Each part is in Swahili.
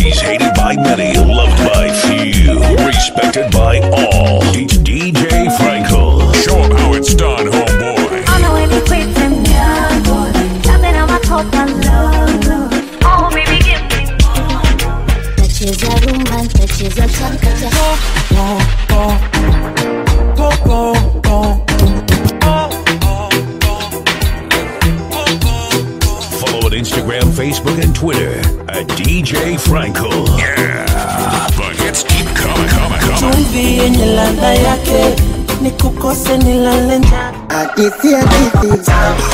He's hated by many, loved by few, respected by all. It's DJ Frankel. Show him how it's done, homeboy. Ona wewe kwete myango Tabe na makopa lolo Oh baby give me more Nacheza rumba, nacheza chakacha Follow on Instagram, Facebook, and Twitter at DJ Frankel. Yeah. The hits keep coming, coming, coming. chumvi yenye ladha yake ni kukose nilale njaa hadithi hadithi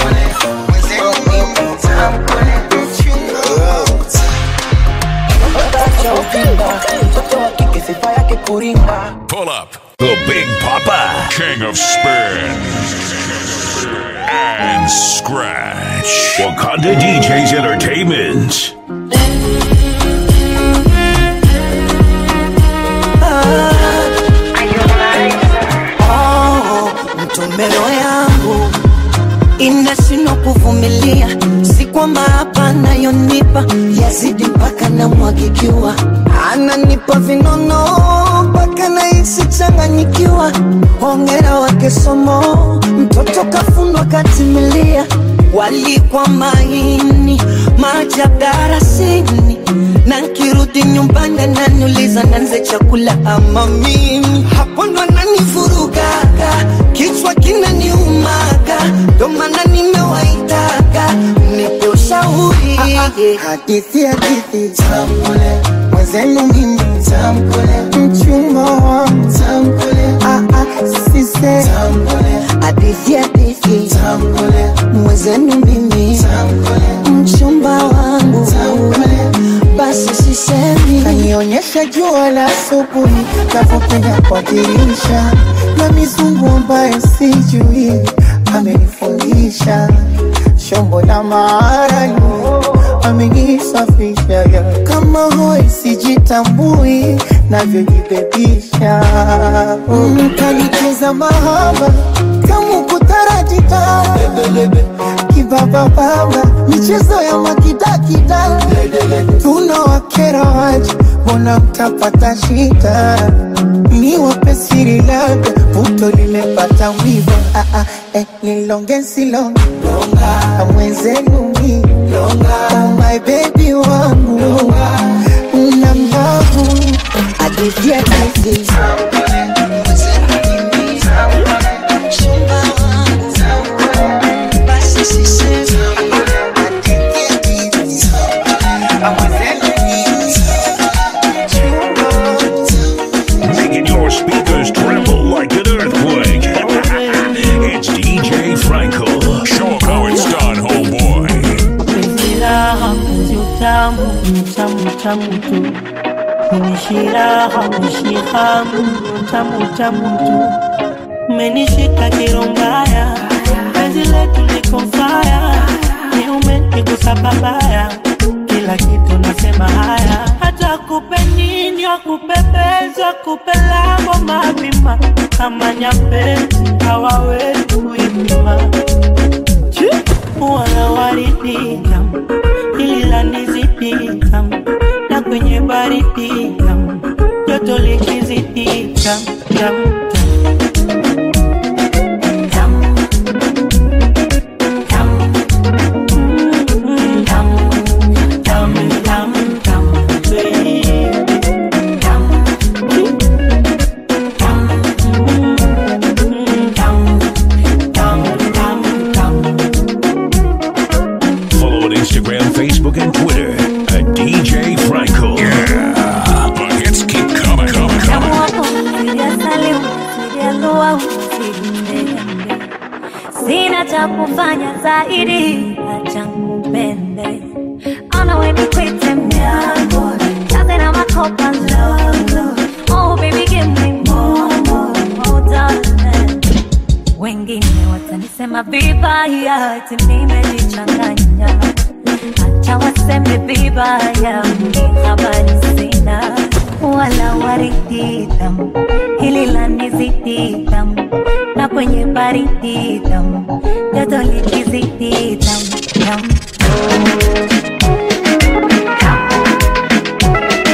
cha uvimba mtoto wa kike sifa yake kuringa Pull up. The Big Papa. King of Spin. And Scratch. Wakanda DJs Entertainment. oh, mtumero yangu inashindwa kuvumilia si kwamba hapa nayonipa yazidi mpaka namwagikiwa ananipa vinono mpaka nahisi changanyikiwa hongera wake somo mtoto kafunwa katimilia walikwa maini maajabu darasini na nkirudi nyumbani ananiuliza nanze chakula ama mimi hapo ndo ananivurugaga kichwa kinaniumaga ndo maana nimewaitaga nipe ushauri hadithi hadithi tamkule mwenzenu mimi tamkule mchumba wangu tamkule ah, ah, sise tamkule hadithi hadithi tamkule mwezenu mimi tamkule mchumba wangu tamkule basi sisemi kanionyesha jua la asubuhi navyopenya kwa dirisha na mizungu ambayo sijui amenifundisha shombo la maarani amenisafisha ya. kama hoi sijitambui navyojibebisha mm, kanicheza mahaba kamu kutarajita kibabababa michezo ya makidakida tunawakera waje mbona mtapata shida ni wapesiri labda puto limepata wiva ah, ah, eh, nilonge silonge mwenzenu mi oh my baby wangu na mlavu hadithi hadithi mchumba wangu basi sisemi Making your speakers tremble like an earthquake. it's DJ Frankel. Show him how it's done, homeboy. penzi raha penzi utamu tamu tamu tu menishiraha mishihamu tamu tamu tu menishika kirombaya penzi letu liko faya niume nikusababaya kila kitu nasema haya hata kupe nini wakupepeza kupelamo mapima kama nyapezi hawawezi kuipima wala waridi tamu hili la nizidi tamu na kwenye baridi tamu joto likizidi tamu tamu Mm, tamu, tamu, tamu, tamu, baby. Mm, tamu, tamu, tamu, tamu. Follow on Instagram, Facebook, and Twitter at DJ Frankel. Yeah. The hits keep coming, coming, Tamu coming. wako sijasalimu sijalua usinende Sina cha kufanya zaidi acha nkupende Ona we nikwite myango Kaze na makopa lolo Oh baby give me more, more, more darling Wengine watanisema vibaya ati nimejichanganya Acha waseme vibaya mimi habari sina wala waridi tamu hili la nizidi tamu na kwenye baridi tamu joto likizidi tamu tamu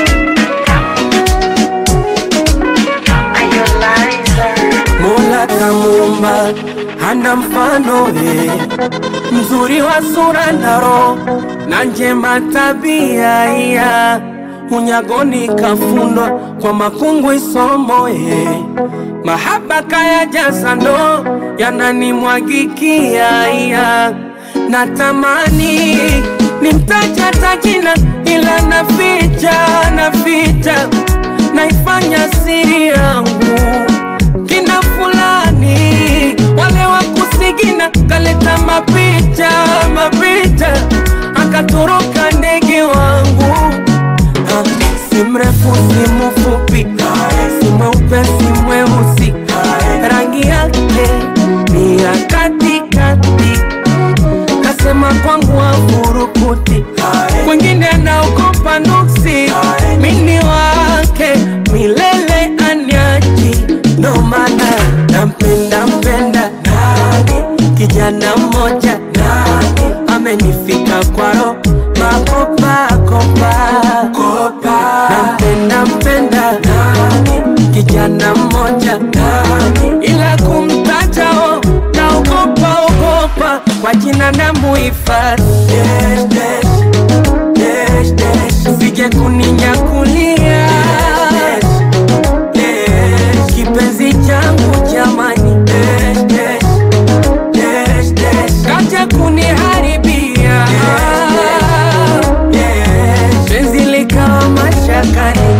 hana mfano eh. mzuri wa sura na roho na njema tabia iya unyagoni kafundwa kwa makungu isomo eh. mahaba kaya jasa ndo yananimwagikia iya natamani nimtaja tajina ila naficha naficha naifanya siri yangu kina fulani wale wa kusigina kaleta mapicha mapicha akatoroka ndege wangu Ah, si mrefu si mfupi si mweupe si mweusi rangi yake ni ya katikati kasema kwangu afurukuti kwengine anaogopa nuksi mini wake milele anyaji ndo maana nampenda mpenda kijana mmoja amenifika kwaro makopakopa nampenda mpenda kijana mmoja ila kumtajao naogopa ogopa kwa jina na muhifadhi sije kuninyakulia kipenzi changu jamani kaja kuniharibia penzi likawa mashakani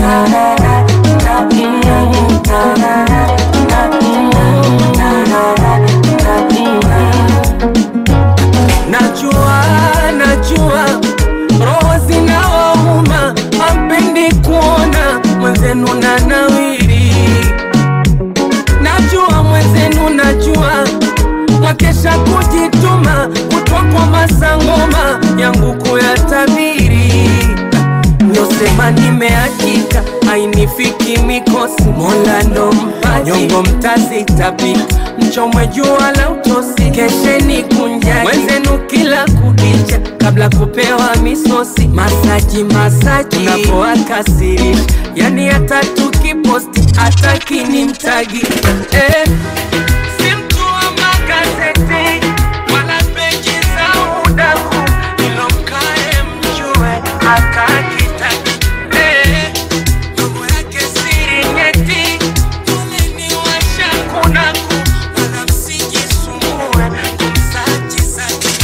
najua najua roho zinawauma ampendi kuona mwenzenu na nawiri najua mwenzenu najua mwakesha kujituma kutwa kwa masangoma yangu kuyatabiri nyosema nimeakika ainifiki mikosi mola ndo mpaji nyongo mtazitapika mchomwe jua la utosi kesheni kunjaki mwenzenu kila kukicha kabla kupewa misosi masaji masaji napoakasirisha yani hata tukiposti hatakini mtagi eh. Si mtu wa magazeti wala peji za udaku, ilo mkae mjue akakitaki eh, mambo yake siri nyeti, poleni washakunaku, wala msijisumbue kumsaji saji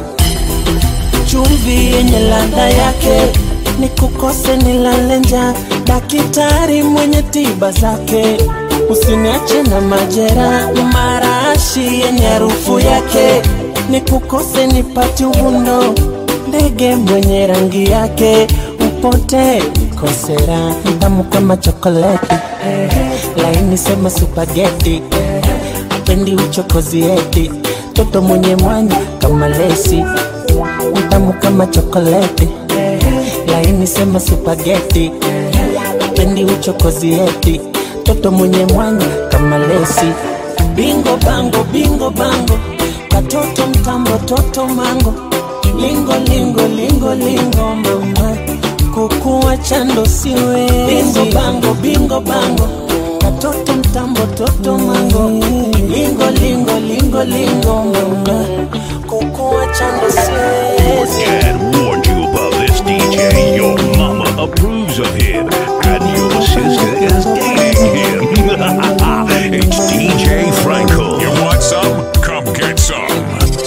chumvi yenye ladha yake ni kukose nilale njaa daktari mwenye tiba zake usiniache na majera marashi yenye harufu yake ni kukose nipati uvundo ndege mwenye rangi yake upote kosera tamu kama chokoleti laini sema supageti pendi uchokozi eti toto mwenye mwanya kama lesi mtamu kama chokoleti laini sema supageti pendi uchokozi eti toto mwenye mwanya kama lesi bingo bango bingo bango katoto mtambo toto mango lingo lingo lingo lingo mama kukuwa chando siwe bingo bango bingo bango katoto mtambo toto mango lingo lingo lingo lingo mama kukuwa chando siwezi Dad warned you about this DJ. Your mama approves of him, and your sister is dating him. it's DJ Frankel. You want some? Come get some.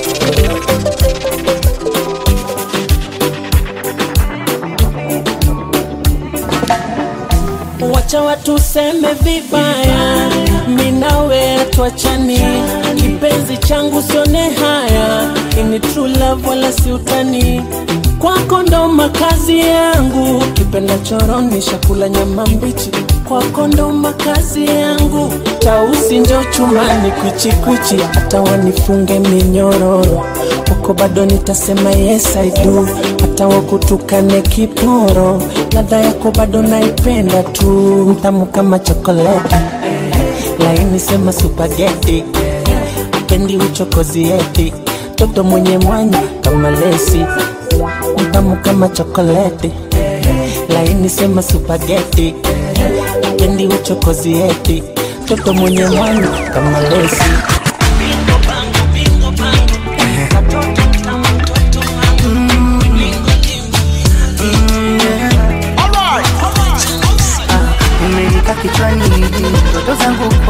wacha watu seme vibaya, minawe tuachani, kipenzi changu sione haya, ini true love wala si utani, kwako ndo makazi yangu, kipenda choroni shakula nyama mbichi, kwako ndo makazi yangu, tausi njo chumani kuchikuchi, hata wanifunge minyororo kwako bado nitasema yes I do, hata wakutukane kiporo, ladha yako bado naipenda tu, mtamu kama chokoleti, laini sema supageti, pendi uchokozi eti, toto mwenye mwanya kama lesi, mtamu kama chokoleti, laini sema supageti, pendi uchokozi eti, toto mwenye mwanya kama lesi. Bingo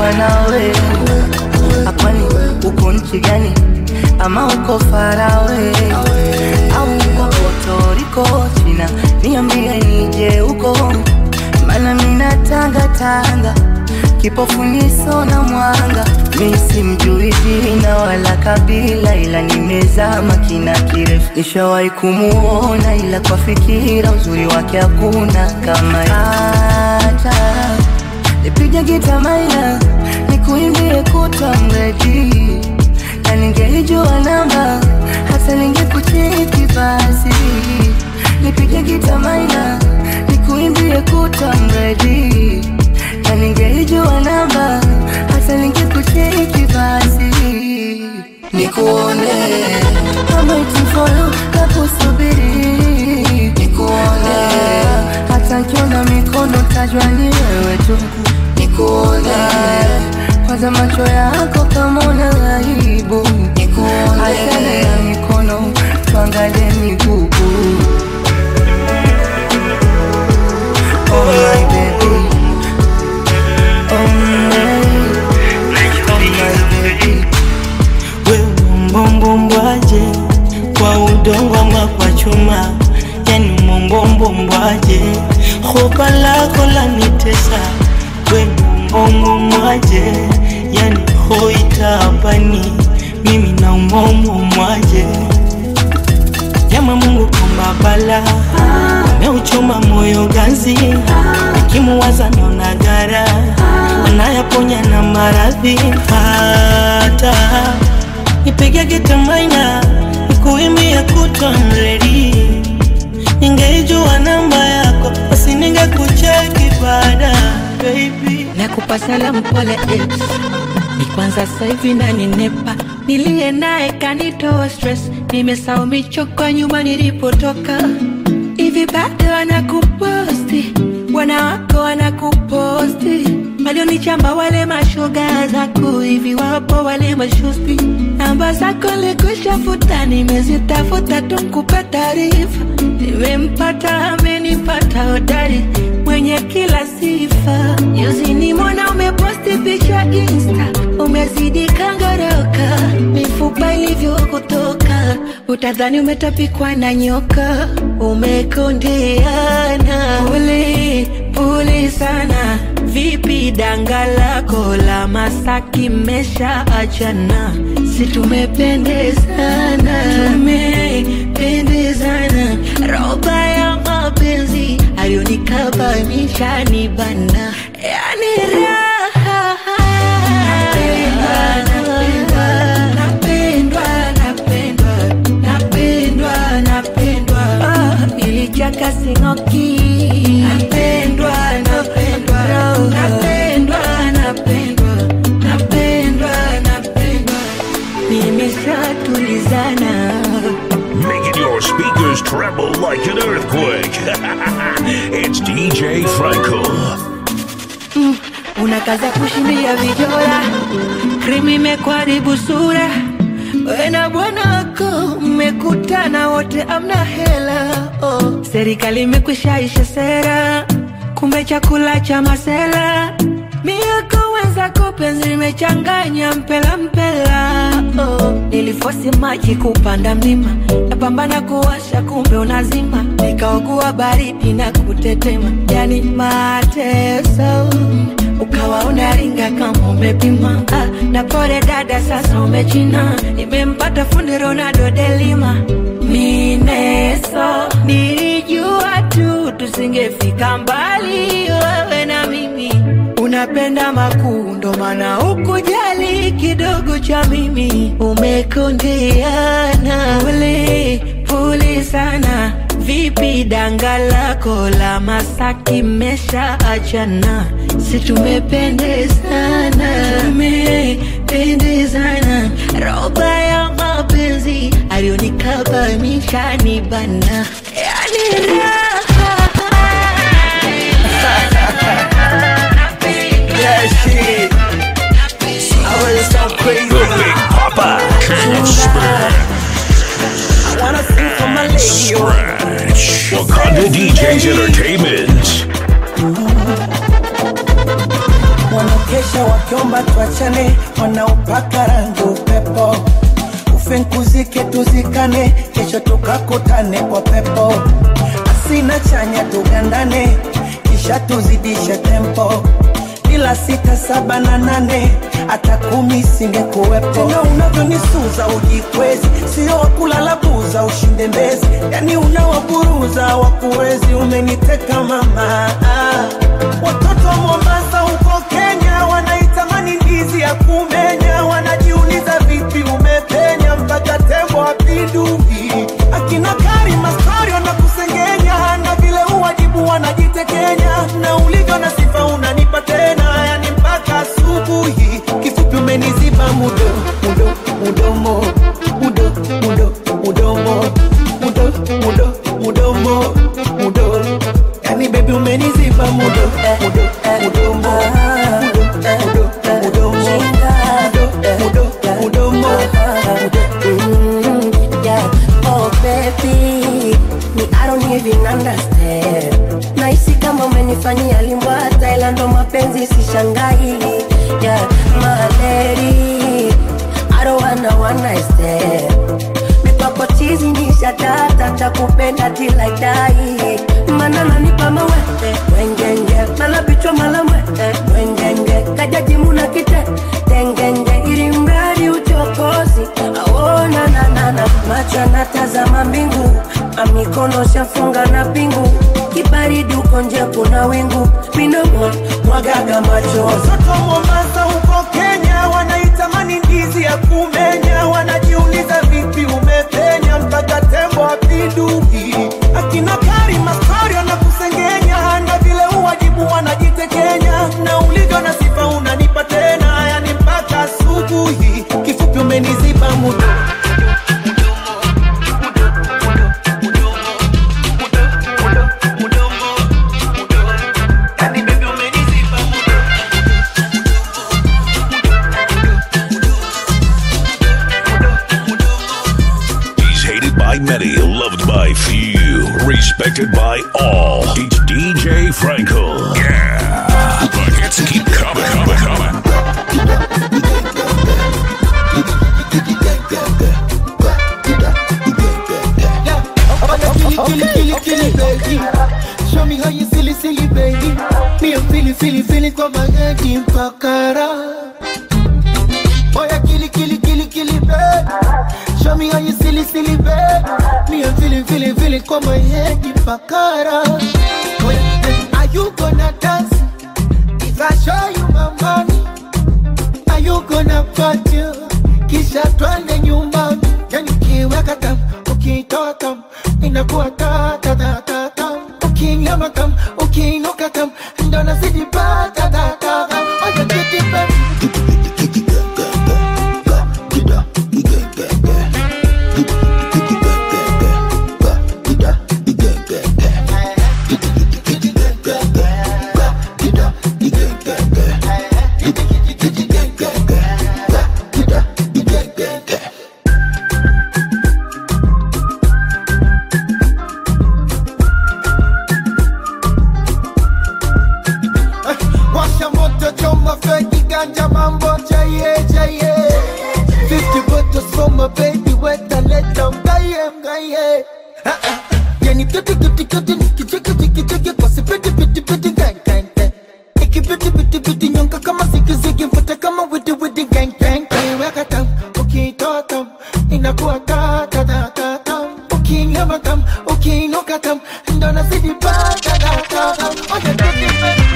kuwa nawe akwani uko nchi gani ama uko farawe au uko potoriko china niambie nije huko mana mina tanga tanga kipofu niso na mwanga mi simjui jina wala kabila ila nimezama kina kirefu nishawahi kumuona ila kwa fikira uzuri wake hakuna kama hata nipige gita maina nikuimbie kuta mredi na ningeijua namba hata ningekucheki basi nipige gita maina nikuimbie kuta mredi na ningeijua namba hata ningekucheki basi nikuone kama itifolo nakusubiri nikuone hata nkiona mikono tajwa ni wewe tu nikuone kwanza macho yako kama una aibu nikuone achana na mikono tuangalie miguu Oh my baby Oh my Oh my baby we mbombombwaje kwa udongo ama kwa chuma yani mbombombwaje hopa lako lanitesa we mbombombwaje yani hoitapani mimi na umbombombwaje Jama Mungu kumba bala ameuchoma moyo ganzi, nikimuwaza naona gara anayaponya na maradhi. Hata nipige gitamaina nikuimbie kutwa mredi, ningeijua namba yako basi ningekucheki baada baby. nakupa salamu pole ex ni kwanza sasa hivi naninepa niliye naye kanitoa stress nimesahau michoko nyuma nilipotoka hivi bado wanakuposti bwana wako wanakuposti walionichamba wale mashoga zako hivi wapo wale mashosti namba zako likushafuta nimezitafuta tu nkupa taarifa nimempata amenipata hodari mwenye kila sifa juzi nimona umeposti picha insta umezidi kangoroka mifupa ilivyokutoka utadhani umetapikwa na nyoka umekondeana pole pole sana vipi danga lako la masaki mesha achana si tumependezana tumependezana roba ya mapenzi alionikabamisha ni bana yani raha napendwa napendwa napendwa napendwa Ah, nilichaka singoki napendwa napendwa napendwa napendwa napendwa napendwa nimeshatulizana Making your speakers tremble like an earthquake. it's DJ Franco. unakaza kushindia vijora krimi imekwaribu sura we na bwana wako mmekutana wote amna hela oh. serikali imekwishaisha sera kumbe chakula cha masela miako wenzako penzi limechanganya mpela mpela oh. nilifosi maji kupanda mlima napambana kuwasha kumbe unazima nikaogua baridi na kutetema yani mateso ukawa unaringa kama umepima ah, na pole dada sasa umechina nimempata fundi ronaldo delima mineso nilijua tu tusingefika mbali wewe na mimi unapenda makuu ndo maana ukujali kidogo cha mimi umekondeana pole pole sana vipi danga lako la masaki mesha achana si tumependezana tumependezana roba ya mapenzi alionikabamisha ni bana yani Yeah, shit. I really sound crazy. The Big Papa. King Spin. I wanna sing for my lady. oh. Scratch. Wakanda DJs Entertainment. Wanna wanakesha wakiomba tuachane, wanaopaka rangi upepo ufinkuzike tuzikane, kesho tukakutane kwa pepo, asina chanya tugandane, kisha tuzidishe tempo ila sita saba na nane hata kumi singekuwepo. Tena unavyonisuza ujikwezi, sio wakulala buza ushinde mbezi, yani unawaburuza wakuwezi. Umeniteka mama, ah. watoto wa Mombasa huko Kenya wanaitamani ndizi ya kumenya, wanajiuliza vipi umepenya mpaka tembo apinduki. Akina Karima story wanakusengenya na vile uwajibu wanajitekenya, na ulivyo na sifa unanipa tena, yani mpaka asubuhi. Kifupi umeniziba mudo mudo mudomo mudo mudo mudomo mudo mudo mudomo mudo, yani baby umeniziba mudo mudo mudomo mudo mudo mudomo mudo mudo mudomo Mm, yeah. Oh baby, me I don't even understand. Nahisi kama umenifanyia limbwata, ila ndo mapenzi sishangai. Yeah, my lady, I don't wanna one night stand. Mipako chizi nisha data, takupenda till I die. Mana nanipa mawete, wengenge, mala bichwa mala mwete, wengenge, kajaji muna kite, tengenge, ili mradi uchokozi, aona na na na, macho anatazama mbingu, amikono shafunga na pingu, kibaridi uko nje kuna wingu, minomo mwagaga macho Watoto wa Mombasa huko Kenya wanaitamani ndizi ya kumenya, wanajiuliza vipi umepenya mpaka tembo apinduki. Akina Karima story wanakusengenya, na vile uwajibu wanajitekenya, na ulivyo na sifa unanipa tena, yani mpaka asubuhi. Kifupi umeniziba mudo yani baby umeniziba mudo He's hated by many, loved by few, respected by all. It's DJ Frankel. Yeah. The hits keep coming, coming, coming. Kill it, kill it, kill it, baby. Show me how you silly, silly, baby. Me a feeling, feeling, feeling kwa magadi mpakara. Boya kill it, kill it, kill it, kill it, baby. Show me how you silly, silly, baby. Me a feeling, feeling, feeling kwa my head mpakara. Boya, eh, are you gonna dance? If I show you my money, are you gonna party? Kisha twende nyumbani, yani ukiweka tam, ukitoa tam, inakuwa ta ta ta ta tam. Ukinyama tam, ukiinuka tam, ndo nazidi pa ta ta ta tam. Oya kiti baby. Washa moto choma feki ganja mambo jaye jaye 50 bottles for my baby weta leta mgaye mgaye Ah, ah. Yani kiti kiti kiti nikicheki cheki cheki kwa sipiti piti piti gang gang gang Ikipiti piti piti nyonga kama ziki ziki mfuta kama widi widi gang gang gang Weka tam ukitoa tam inakuwa ta ta ta ta tam Ukinyama tam ukiinuka tam ndo nazidi pa ta ta ta tam Oya kiti baby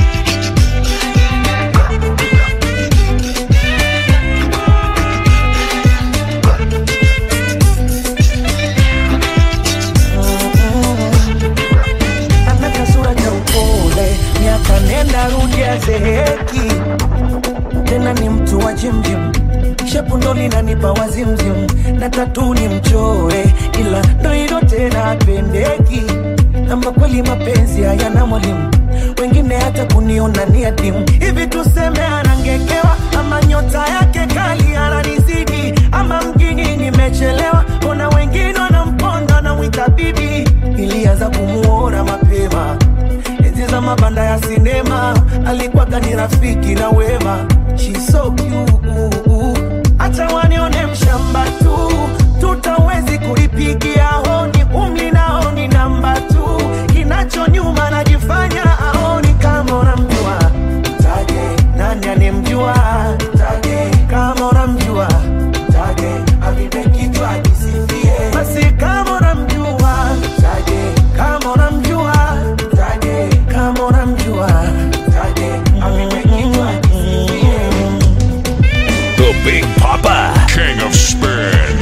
ana kasura cha upole, miaka nenda rudi azeeki, tena ni mtu wa jimjim, shepu ndo linanipa wazimzim, na tatu ni mchoe, ila ndo hilo tena apendeki, ama kweli mapenzi hayana mwalimu wengine hata kuniona ni adimu hivi tuseme anangekewa ama nyota yake kali ananizidi ama mjini nimechelewa ona wengine wanamponda na mwita bibi ilianza kumuona mapema enzi za mabanda ya sinema ali kwaga ni rafiki na wema She's so cute hata wanione mshamba tu tutawezi kuipigia honi umli naoni namba tu kinacho nyuma najifanya aoni kama unamjua taje nani anemjua taje kama unamjua taje avipe kichwa ajisifie basi kama unamjua taje kama unamjua taje kama unamjua taje avipe kichwa ajisifie The Big Papa, King of Spin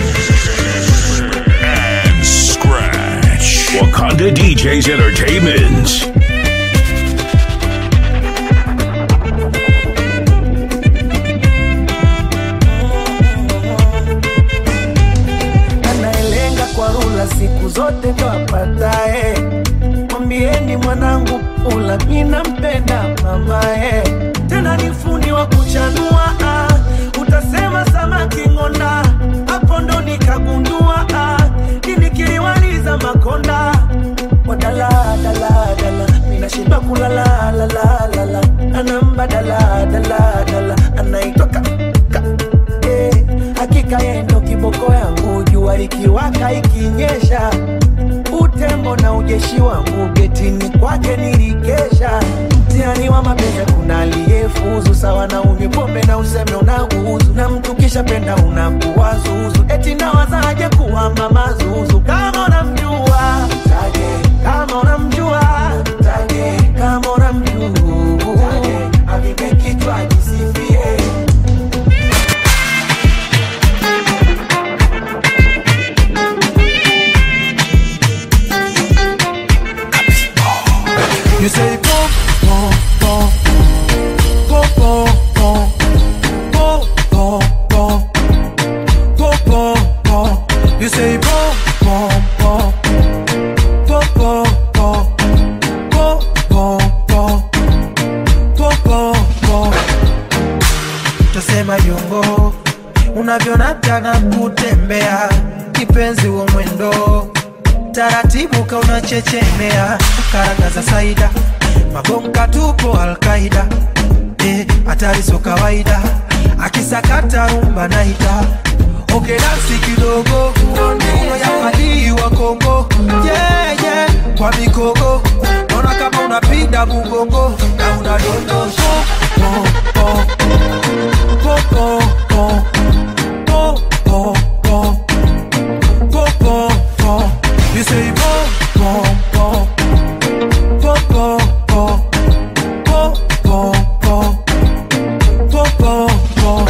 and Scratch. Wakanda DJs Entertainment. anayelenga kwa rula siku zote ndo apatae. Mwambieni mwanangu ula, mina mpenda mamae, tena ni fundi wa kuchanua ah. Utasema samaki ng'onda, hapo ndo nikagundua ah. Nini kiliwaliza makonda wadala dala dala, mina shiba kulala la la la la, anamba dala dala dala, anaitoka eh, hakika yeye ndo kiboko yangu, jua likiwaka ikinyesha, utembo na ujeshi wangu getini kwake nilikesha. Mtihani wa mapenzi kuna aliyefuzu sawa na unywe pombe na useme unauzu, na mtu kisha penda unakuwa zuzu, eti nawazaje kuwa mama zuzu kama unamjua taje, kama unamjua taje, kama unamjua taje, avipe kichwa ajisifie You say pom pom pom pom pom pom pom pom pom pom pom pom. You say pom pom pom pom pom pom pom pom pom pom pom pom. Tasema yongo unavyonataka kutembea kipenzi wa mwendo taratibu ka unachechemea karanga za saida mabonga tupo alkaida eh, hatari so kawaida akisakata rumba naita oke dansi kidogo Mikono ya fadhili wa Kongo yeah, yeah. kwa mikogo naona kama unapiga mugongo na unadondosha po, po, po, po, po, po, po, po. Po, po, po. You say po, po, po. Po, po, po. Po, po, po. Po, po, po.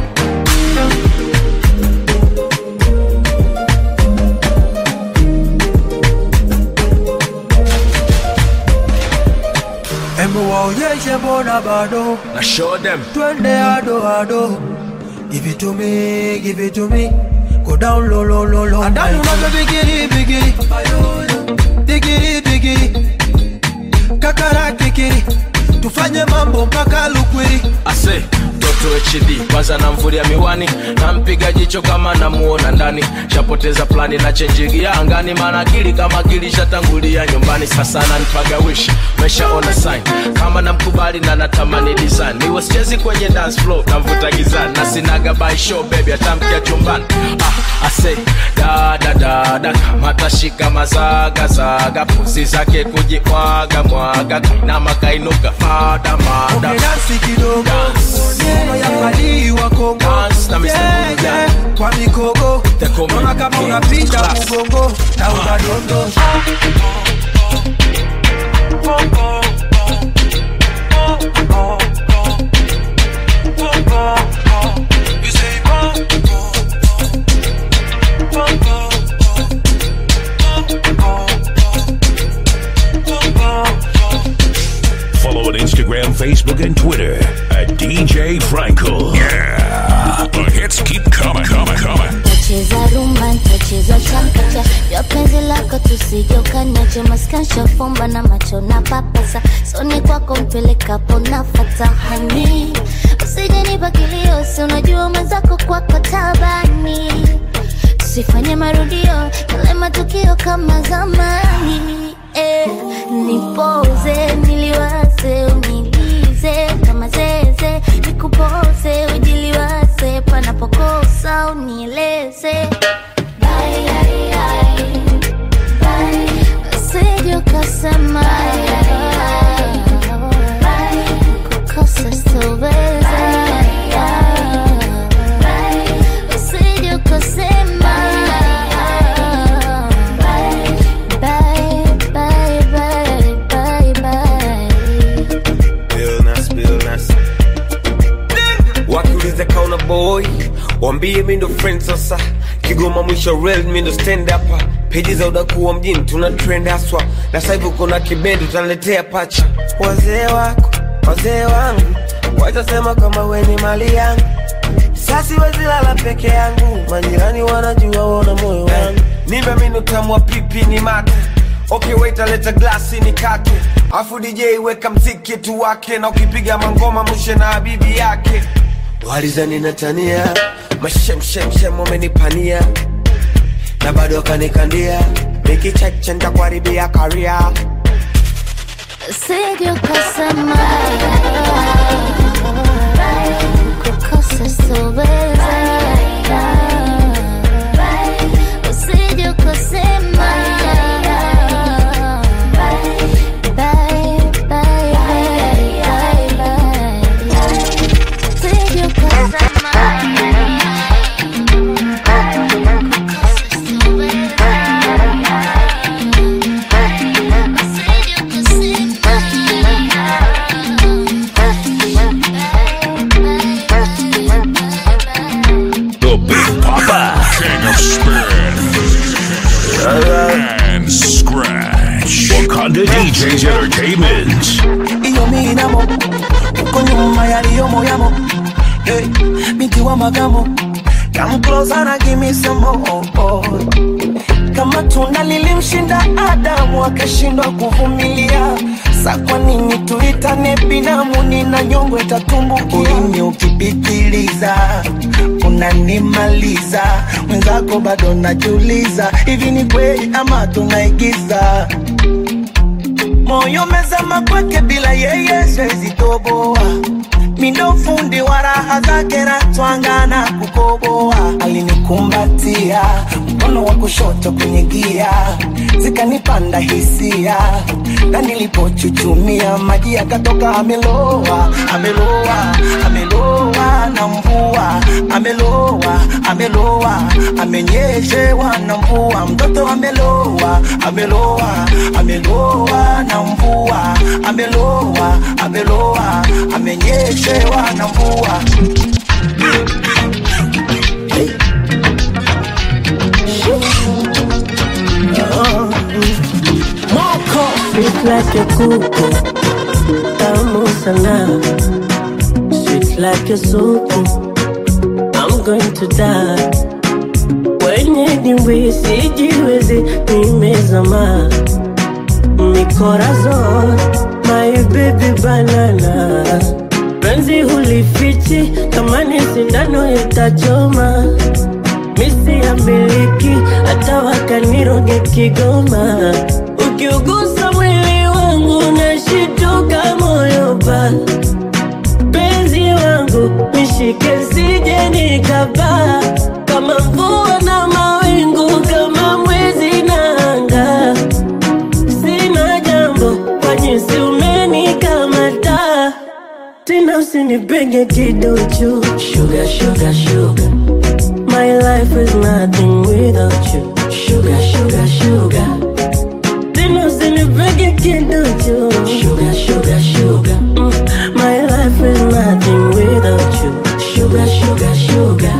Embu waonyeshe mbona bado I show them. twende ado ado give it to me give it to me go down low low low low andani unavyo bigiri bigiri bigiri bigiri kakara kikiri tufanye mambo mpaka lukwiri ase mtoto hd kwanza namvulia miwani nampiga jicho kama namuona ndani shapoteza plani na chenjigia angani maana akili kama akili shatangulia nyumbani sasa nanipaga wish meshaona sign kama namkubali na natamani design niwe sichezi kwenye dance floor namvuta gizani na sinaga by show baby atamkia chumbani ah, ase dadadada matashika mazagazaga pusi zake kujimwaga mwaga kainama kainuka mada mada umedansi kidogo neno ya fadhili wa Kongo Dance na Mr. yeah, Buddha. yeah. kwa mikogo They call me naona kama King unapiga Class. mgongo na unadondosha You say pom, pom, pom, pom, pom, pom. Follow on Instagram, Facebook, and Twitter at DJ Frankel. Yeah. The hits keep coming, coming, coming. Tacheza rumba, tacheza chakacha vya penzi lako tusijokanache maskansha fumba na macho na papasa soni kwako mpelekapo nafata hani usijenipa kilio si unajua mwenzako kwako tabani tusifanye marudio yale matukio kama zamani eh, nipoze niliwaze unilize wambie mi ndo friend sasa kigoma mwisho real mi ndo stand up peji za udakuwa mjini tuna trend haswa na sasa hivi uko na kibendi utaniletea pacha wazee wako wazee wangu watasema kama we ni mali yangu sasi wezilala peke yangu majirani wanajua wona moyo wangu nimbe minu tamwa pipi ni mate okay wait leta glasi ni kate afu dj weka mziki tu wake na ukipiga mangoma mshe na habibi yake walizani natania mashemshemshem wamenipania na bado wakanikandia nikicheche ntakuharibia karia Sije ukasema kukosa sitoweza. Usije ukasema bye, bye, bye, bye. Usije ukasema The Big Papa. King of Spin. And Scratch. Wakanda DJs Entertainment. iyo minamo uko nyuma yaliyomo yamo hey, binti wa magamo Come closer na give me some more kama tunda lilimshinda Adamu akashindwa kuvumilia, sa kwa nini tuitane binamu? Nina nyongo itatumbukia. Ulimi ukipitiliza unanimaliza, mwenzako bado najiuliza, hivi ni kweli ama tunaigiza? Moyo mezama kwake, bila yeye siwezi toboa mindo fundi wa raha zake ratwangana kukoboa alinikumbatia mkono wa kushoto kwenye gia zikanipanda hisia na nilipochuchumia maji yakatoka ameloa ameloa ameloa na mvua ameloa ameloa amenyeshewa na mvua mtoto ameloa ameloa ameloa na mvua ameloa ameloa amenyeshewa na mvua Moko Sweet like a kuku Tamu sana Sweet like a suku I'm going to die Wenye dimbwi sijiwezi nimezama Mikorazon My baby banana Penzi hulifichi kama ni sindano itachoma misi ya miliki hata wakaniroge Kigoma. Ukiugusa mwili wangu nashituka moyo pa penzi wangu nishike sije nikapaa kama mvua na mawingu kama mwezi na anga sina jambo kwa jinsi umenikamata tena usinipenge kiduchu sugar, sugar, sugar. My life is nothing without you. Sugar, sugar, sugar. Tena usinipege kiduchu. Sugar, sugar, sugar. Mm. My life is nothing without you. Sugar, sugar, sugar.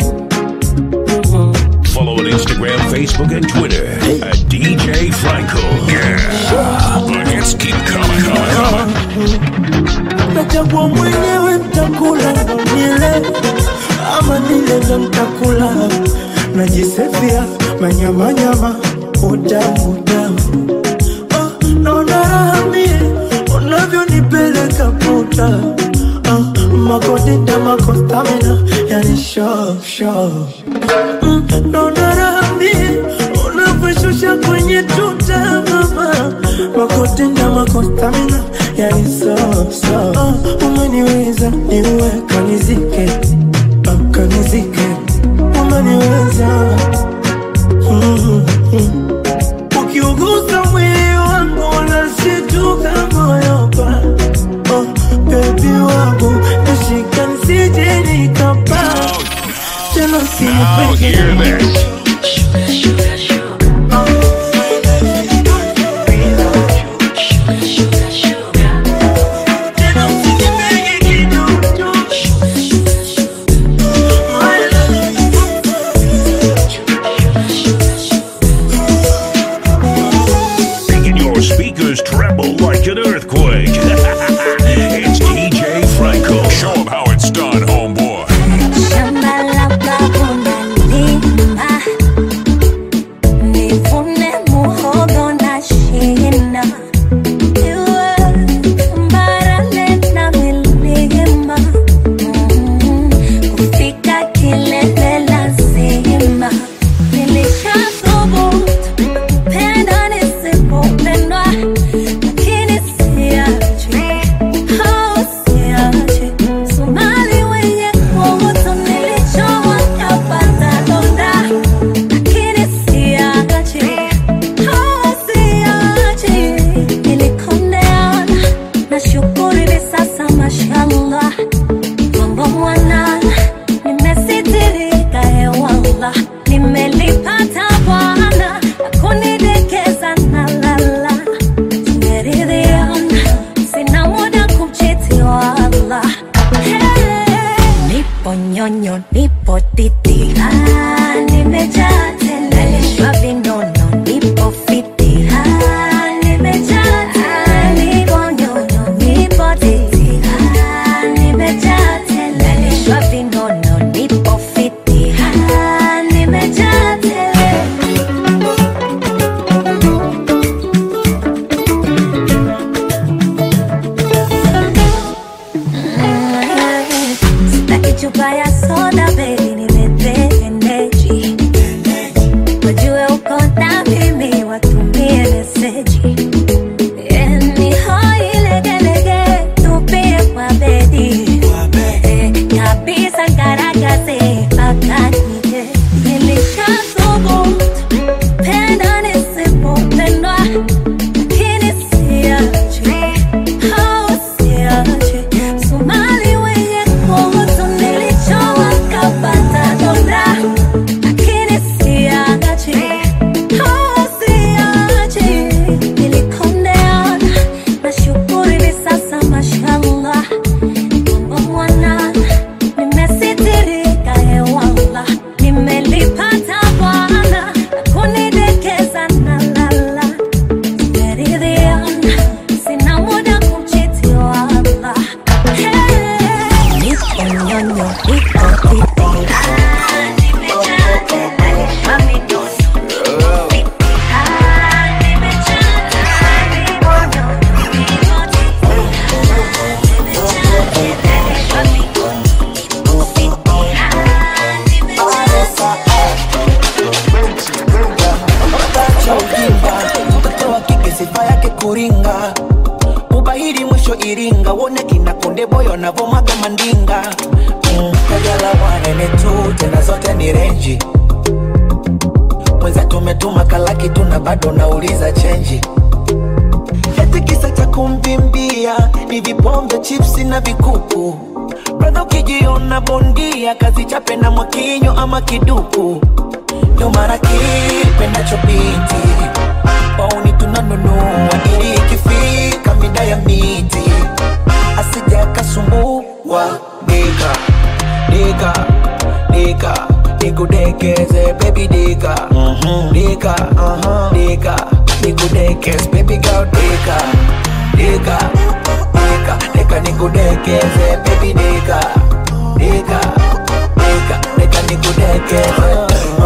Mm. Follow on Instagram, Facebook, and Twitter at DJ Franco. Yeah. The hits keep coming, coming, coming. nachagua mwenyewe mtakula ndo nile ama nile ndo mtakula najisefia manyamanyama utamu utamu oh, naona raha mie unavyonipeleka puta oh, makodita makostamina yani sho sho mm, naona raha mie unavyoshusha kwenye tuta mama makodita makostamina yani so so oh, umeniweza niwe kanizike oh, kanizike umeniweza mm, mm. ukiugusa mwili wangu unashituka moyo pa oh, bebi wangu nishika nsije nikapa tena Now hear this. Tena usinipege kiduchu. My love earthquake. it's DJ Franco. Show 'em how it's done, homeboy. Shamba la babu nalima, nivune muhogo na shina. Iwe barale na milima, mm, kufika kilele lazima. Nilishathubutu kupenda nisipopendwa, lakini siachi, oh, siachi. Somali wenye kuoto nilichowa kapata donda, lakini siachi, oh, siachi. Nilikondeana, nashukuru hivi sasa mashallah, mambo mwanana, nimesitirika hewallah, nimelipata Bwana akunidekeza na lala, tumeridhiana, sina muda kumchiti wala nipo nyonyo, nipo titi, ah, nimejaa tele, nalishwa vinono, nipo fiti, ah, nimejaa tele, nipo nyonyo, nipo titi, ah, nimejaa tele, nalishwa vinono, nipo fiti, ah, nimejaa tele. Sitaki chupa ya soda baby, niletee energy. Wajue uko na mimi, watumie meseji. Eh, ni hoi legelege, tupie kwa bedi. Eh, kabisa ngaragaze, mpaka nije. Nilishathubutu, penda nisipopendwa, lakini siachi. Oh, siachi. Somali wenye kuoto nilichowa kapata donda, lakini siachi. Oh, siachi. Nilikondeana, nashukuru hivi sasa mashallah. Mambo mwanana, nimesitirika hewallah. Nimelipata Bwana, akunidekeza na lala. Tumeridhiana, sina muda kumchiti wala. Hey, nipo nyonyo, nipo titi. Ah, nimejaa tele, nalishwa vidono, fiti. Ah, nimejaa tele, nipo nyonyo, nipo titi. Ah, nimejaa tele, nalishwa vidono, nipo fiti. Ah, nimejaa cha ujinga mtoto wa kike sifa yake kuringa ubahiri mwisho iringa wone kina konde boyo navomaga mandinga Mm, kajala wanene tu tena zote ni renji mwenza tumetuma kalaki tuna bado nauliza chenji eti kisa cha kumvimbia ni vipombe chipsi na vikuku bradha ukijiona bondia kazi chape na mwakinyo ama kiduku ndo mara kipendacho binti wauni tunanunua ili ikifika mida ya miti asija kasumbua dika dika dika nikudekeze baby dika dika dika nikudekeze baby girl dika dika dika dika nikudekeze baby dika dika dika dika nikudekeze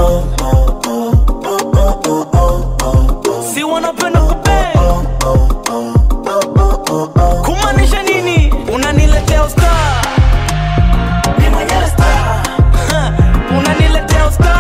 si wanapenda kupe kumaanisha nini unaniletea usta unaniletea usta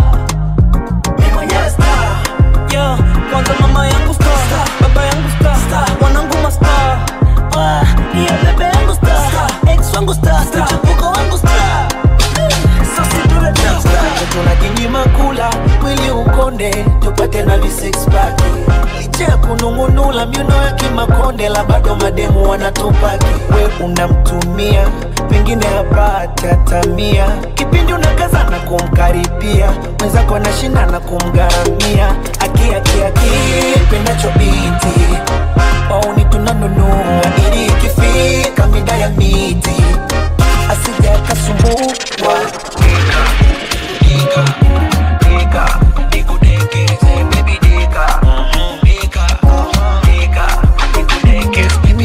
Yo, kwanza mama yangu sta baba yangu sta wanangu masta Ah, iya bebe yangu sta ex wangu sta mchepuko wangu sta sasi tuletea sta tunajinyima kula mwili ukonde tupate na visixpack licha ya kunung'unula miuno ya kimakonde la bado mademu wanatupaki we unamtumia pengine hapati hatamia kipindi unakaza na kumkaribia mwenzako anashinda na kumgharamia akiakiaki pendacho binti wauni tunanunua ili ikifika mida ya miti asija akasumbua Dika, dika, nikudekeze, baby dika. Dika, dika, nikudekeze,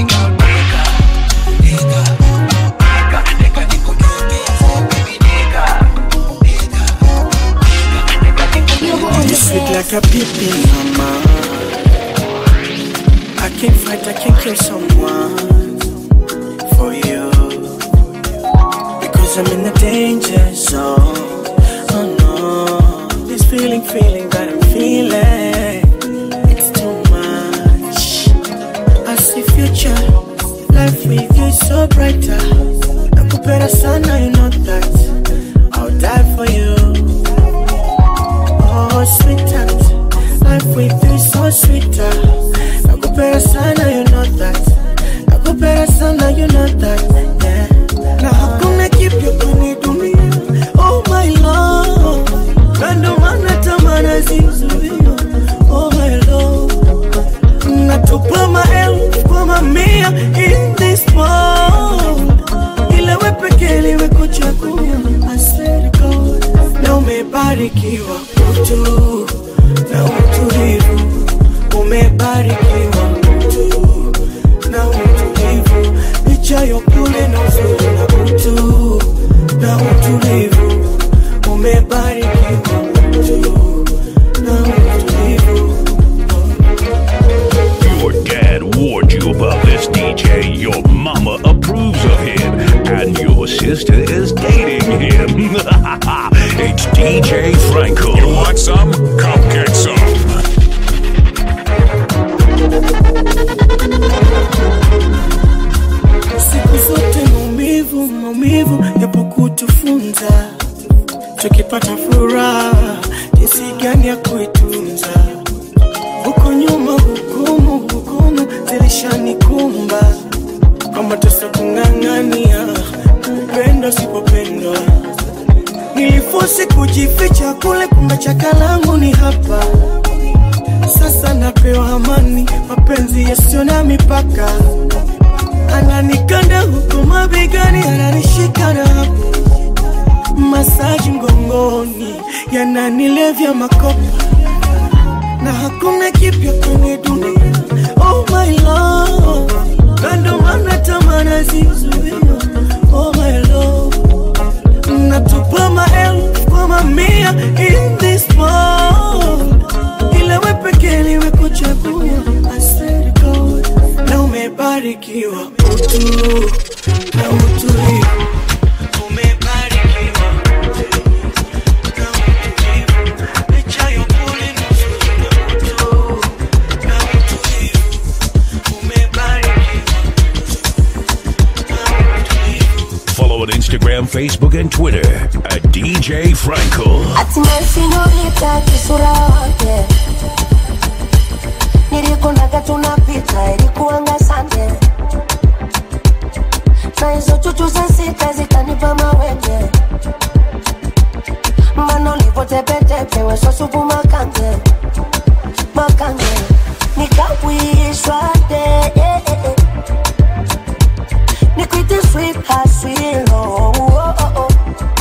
like a pipi mama. I can't fight, I can't kill someone for you because I'm in the danger zone. Oh no, this feeling, feeling that I'm feeling, it's too much. I see future, life with you is so brighter. Nakupenda sana, you know that. I'll die for you. Oh, sweetheart, life with you is so sweeter. Nakupenda sana, you know that. Nakupenda sana, you know that. Yeah. Na hakuna kipya kwenye dunia. Oh my love, na ndo maana tamaa zizuia. Oh my love, natupa maelfu kwa mamia in this world ila we pekee liwe kuchagua I swear to God na umebarikiwa mtu na utulivu umebarikiwa mtu na utulivu licha ya upole na uzuri na utu na utulivu umebarikiwa mtu na utulivu Your dad warned you about this DJ. Your mama approves of him. And your sister is dating him. it's DJ Franco. You want some? Come get some. siku zote maumivu maumivu yapo kutufunza tukipata furaha jinsi gani ya kuitunza huko nyuma hukumu hukumu zilishanikumba kwamba tasa kung'ang'ania upendo sipopendwa nilifosi kujificha kule kumbe chaka langu ni hapa sasa napewa amani mapenzi yasiyo na mipaka ananikanda huku mabegani, ananishika na hapo masaji mgongoni, yananilevya makopa na hakuna kipya kwenye dunia. Oh my love, na ndo maana tamaa nazizuia. Oh my love, natupa maelfu kwa mamia in this world, ila we pekee liwe kuchagua. I swear to God, na umebarikiwa utu na utulivu umebarikiwa utu na utulivu licha ya upole na uzuri na utu na utulivu umebarikiwa Follow on Instagram, Facebook, and Twitter at DJ Franco. hatimaye sinolita kisura wake nilikunaga tunapita ilikuanga sande na hizo chuchu za sita zikanipa mawenge mana ulivotepetepe wesosupu makange makange nikawishwa de eh, eh, eh. nikwite sweet haswilo oh, oh, oh.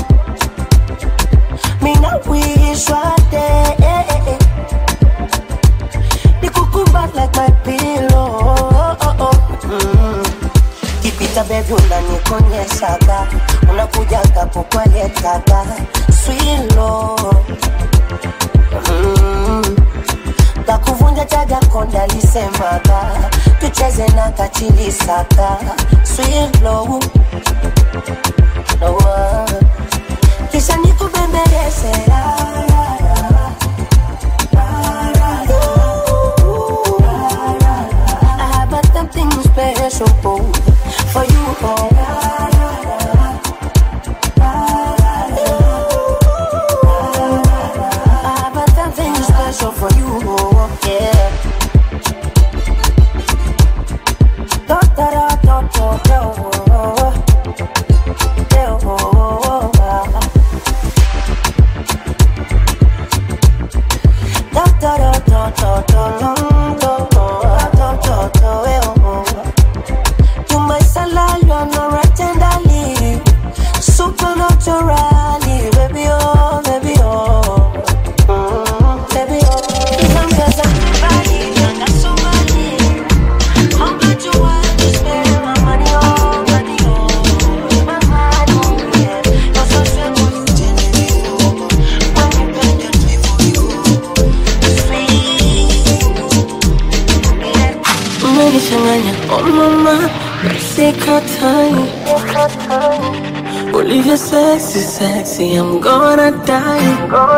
mina wishwa de eh, eh, eh. nikukumbat like my pillow oh, oh, oh. Mm. kipita bebi unanikonyeshaga unakujaga kukwaletaga swilo mm. takuvunja chaga konda lisemaga tucheze na kachilisaka swilo no, kisha nikubembeleze la, la, la. I have a something special for you. Oh. I have a something special for you. Oh. Yeah. Da, da, da, da, da, da, oh. Yeah, oh, oh, oh. Da, da, da, da, da, da, da, da, da, da, da, da, eh, oh, oh. You my salad, you know Oh mama, sikatai Olivia sexy, sexy, I'm gonna die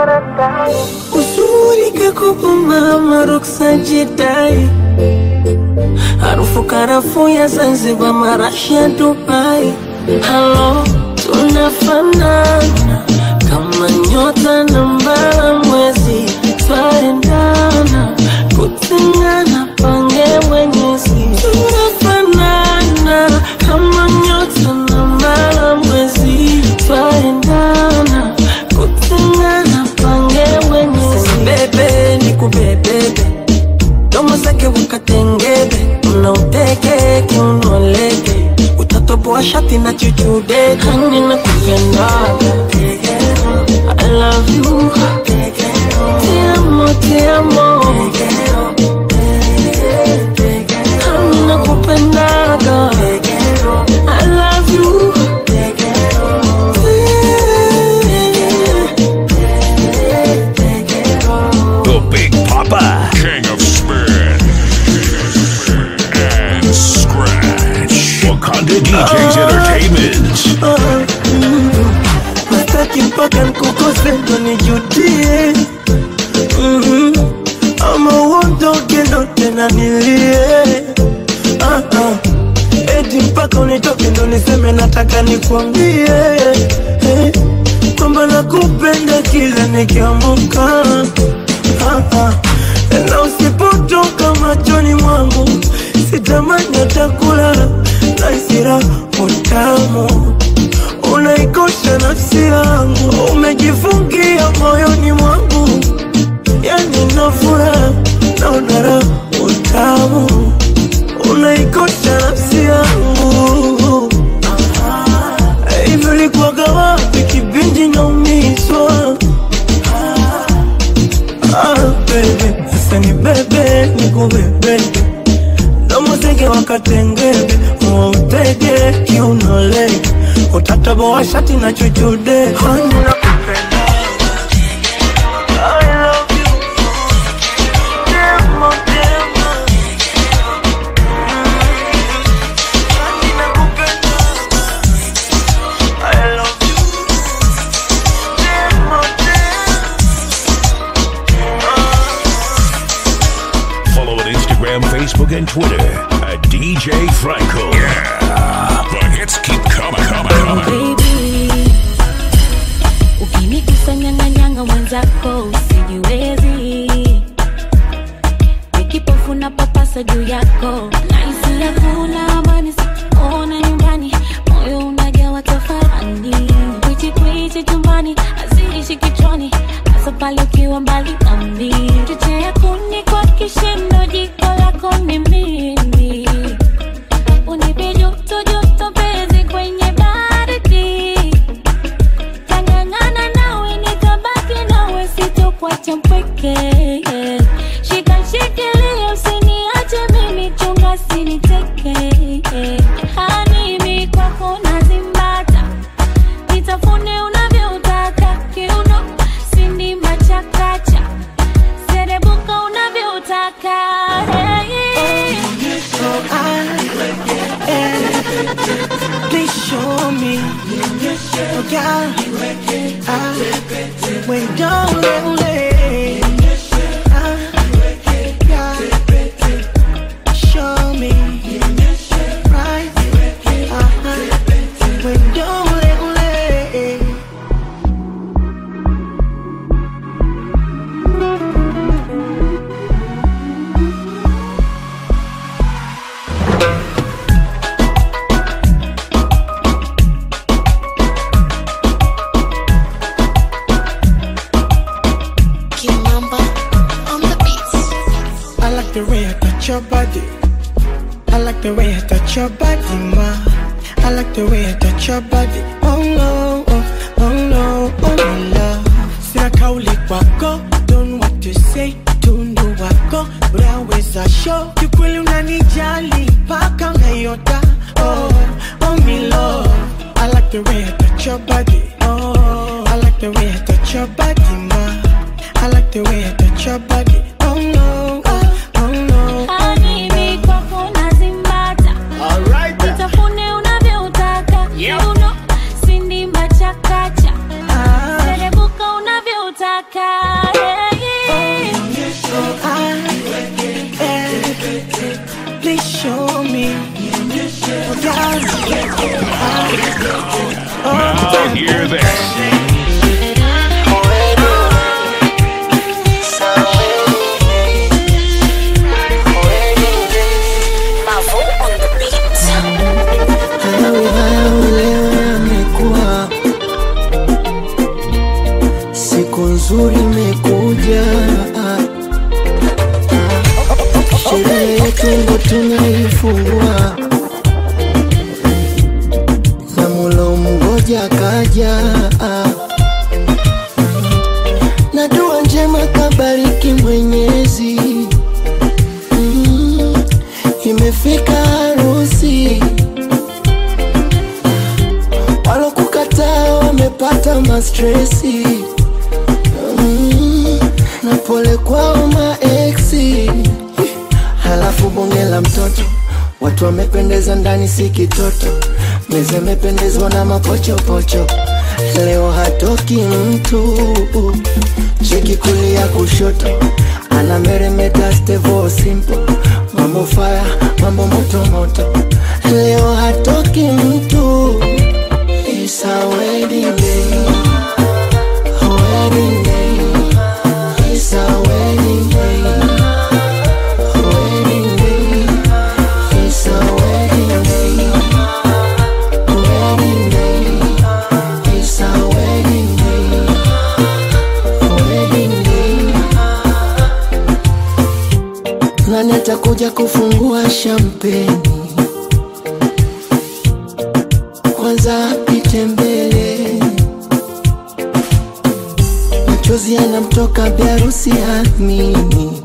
Uzuri kakupa mama, ruksa jidai Harufu karafuu ya Zanzibar, marashi ya Dubai Halo, tunafanana kama nyota na mbala mwezi, twaendana kutengana, pange mwenyezi. Tunafanana kama nyota na mbala mwezi, twaendana kutengana, pange mwenyezi. Bebe ni kubebebe domo zake wakatengebe, unauteke kiunoleke, utatoboa shati na chuchude, hani na kupendaga I love you, te amo, te amo, hani na kupendaga I love you, The Big Papa. King of Spin and Scratch. Wakanda DJs Entertainment. Nataki mpaka nkukose ndo nijudie Mhm. ama uondoke ndo tena nilie Ah, ah. eti mpaka unitoke ndo niseme nataka nikwambie eh, kwamba nakupenda kila nikiamuka Ah, ah. na usipotoka machoni mwangu sitamani atakula naisira utamu unaikosha nafsi yangu, umejifungia moyoni mwangu, yani na furaha naona raha utamu, unaikosha nafsi yangu. Hivi ulikuwaga wapi kipindi naumizwa? Ah, baby, sasa ni bebe nikubebe domozege wakatengebe muutege kiunolege utataboa shati na chuchude hani nakupenda I love you. Demo, demo. Hani nakupenda. I love you. Demo, Follow on Instagram, Facebook, and Twitter at DJ Franco. Yeah, the hits keep coming, coming, coming. baby ukinikusanyanganyanga mwenzako usijiwezi nikipofuna papasa juu yako naisi hakuna amani siona nyumbani moyo unajawa tafarani kwichikwichi chumbani aziishi kichwani hasa pale ukiwa mbali nami chochea kuni kwa kishindo jiko lako ni mimi unipe joto joto pezi kwenye baridi tangangana nawe nitabaki nawe sitokuacha mpweke shika shikilia usiniache mimi chunga siniteke hanimi kwako nazimbata nitafune unavyotaka kiuno sindi machakacha serebuka unavyotaka hey. Please show me, oh God, ah, when don't let ah, God, show me, right, uh-huh, when don't let Kimamba on the beats. I like the way I touch your body. I like the way I touch your body, ma. I like the way I touch your body. Oh no, oh, oh no, oh my love. Sina kauli kwako, don't know what to say. Tundu wako, unaweza show. Kikweli unanijali, paka unayota. Oh, oh me love. I like the way I touch your body. Oh, I like the way I touch your body, ma. I like the way I touch your body. Oh no, oh, oh no. Hanimi kwako nazimba mastresi mm, na pole kwao maeksi halafu bonge la mtoto watu wamependeza ndani si kitoto meza imependezwa na mapochopocho leo hatoki mtu cheki kulia kushoto ana meremeta stevo simple mambo faya mambo motomoto leo hatoki mtu It's a wedding day. A wedding day. It's a wedding day. A wedding day. It's a wedding day. A wedding day. It's a wedding day. A wedding day. Nani atakuja kufungua shampeni? Kwanza apite mbele, machozi yanamtoka biharusi amini,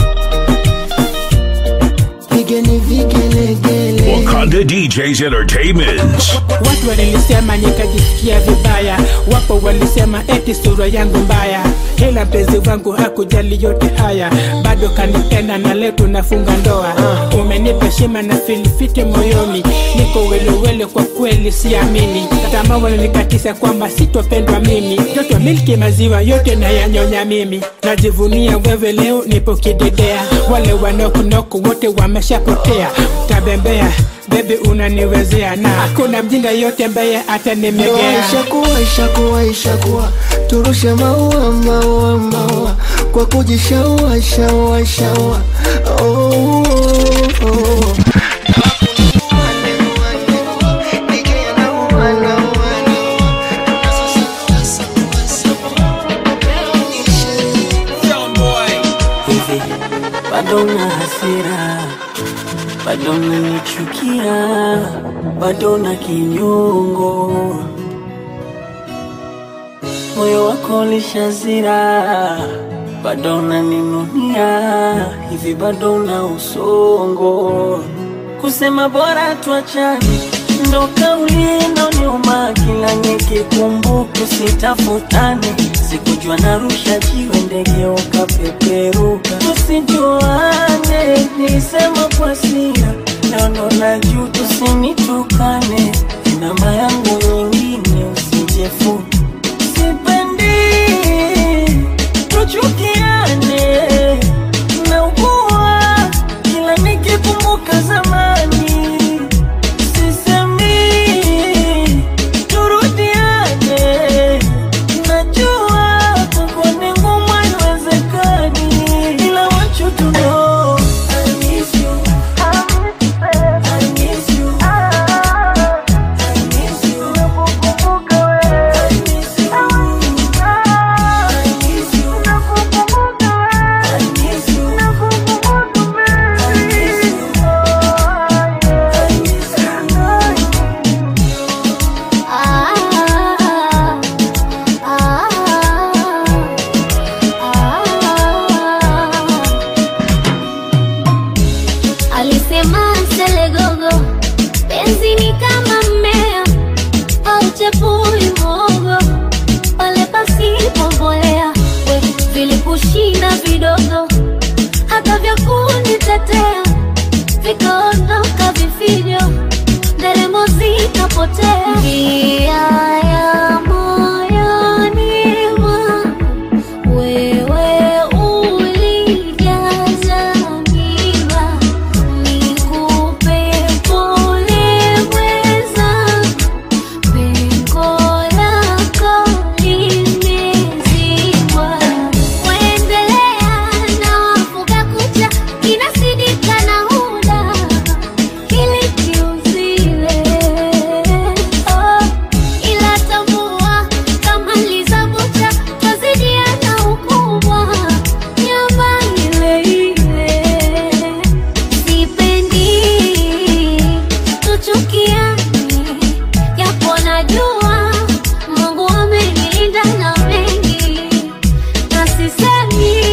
pigeni vigelegele. Wakanda DJs Entertainment. Watu walinisema nikajisikia vibaya, wapo walisema eti sura yangu mbaya, ila mpenzi wangu hakujali yote haya, bado kanipenda na leo tunafunga ndoa. Umenipa heshima na filifiti moyoni, niko welewele, kwa kweli siamini. Tamaa wananikatisa kwamba sitopendwa mimi, joto milki maziwa yote nayanyonya mimi, najivunia wewe leo nipo kidedea, wale wanokunoku wote wameshapotea, tabembea Baby unaniwezea na hakuna mjinga yote ambaye Ndoa atanimegea. ishakuwa ishakuwa ishakuwa, turushe maua maua maua kwa kujishaua shaua shaua. Oh, oh, oh. hivi bado na hasira bado nanichukia bado na kinyongo moyo wako lishazira bado naninunia hivi bado na usongo kusema bora tuachane ndo kauli inoniuma kila nikikumbuka sitafutane sikujua narusha jiwe ndege ukapeperuka tusijuane nisema kwa sira naono na juu tusinitukane namba yangu nyingine usijefu sipendi tuchukiane naugua kila nikikumbuka zamani sisemi turudiane najua kwako ni ngumu haiwezekani ila wachu tuno Alisema Selegogo, penzi ni kama mmea au chepui mogo, pale pasipo mbolea, we vilikushinda vidogo, hata vya kunitetea vikaondoka vifijo, nderemo zikapotea. Njia ya moyoni mwangu wewe ulijaza miba, nikupe pole mweza, pengo lako limezibwa. Waendelea na wafuga kucha, kinasidika na huda ili kiuzile. Oh, ila tambua kama lizabucha twazidiana ukubwa nyama ile ile sipendi tuchukiane japo najua mungu amenilinda na mengi na sisemi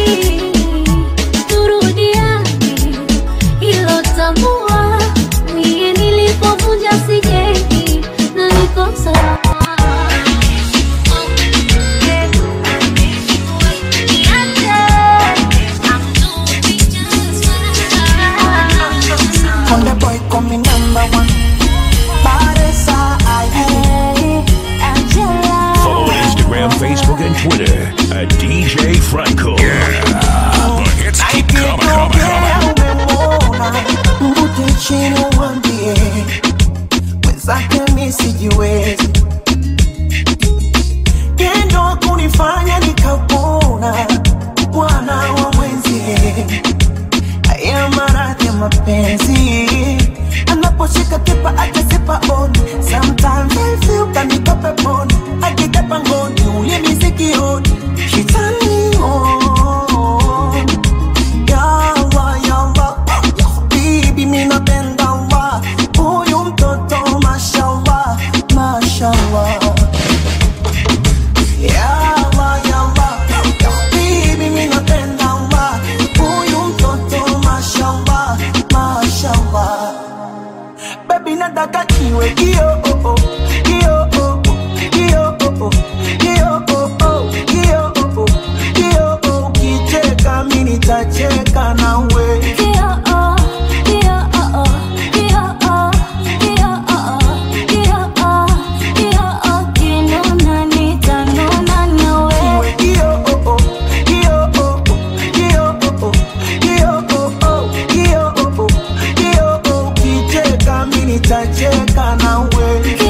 turudiane ilo tambua mie nilipovunja sijengi na niko salama mwenzake mi sijiwezi tendo kunifanya nikapona bwana wa mwenzie haya maradhi ya mapenzi anaposhika kipa akasipa on sometimes I feel kaniko peponi akija pangoni ule misikioni she turn me on yawa yawa bibi mi napenda wa huyu mtoto mashallah mashallah yawa yawa bibi mi napenda wa huyu mtoto mashallah mashallah baby nataka iwe kio oh, oh, kio oh, oh, kio oh, oh, kio oh, oh, kio oh, oh, kio oh, ukicheka mi nitacheka nawe Iwe kio oh, oh, kio oh, oh, kio oh, oh, kio oh, oh, kio oh, oh, kio oh, ukicheka mi nitacheka nawe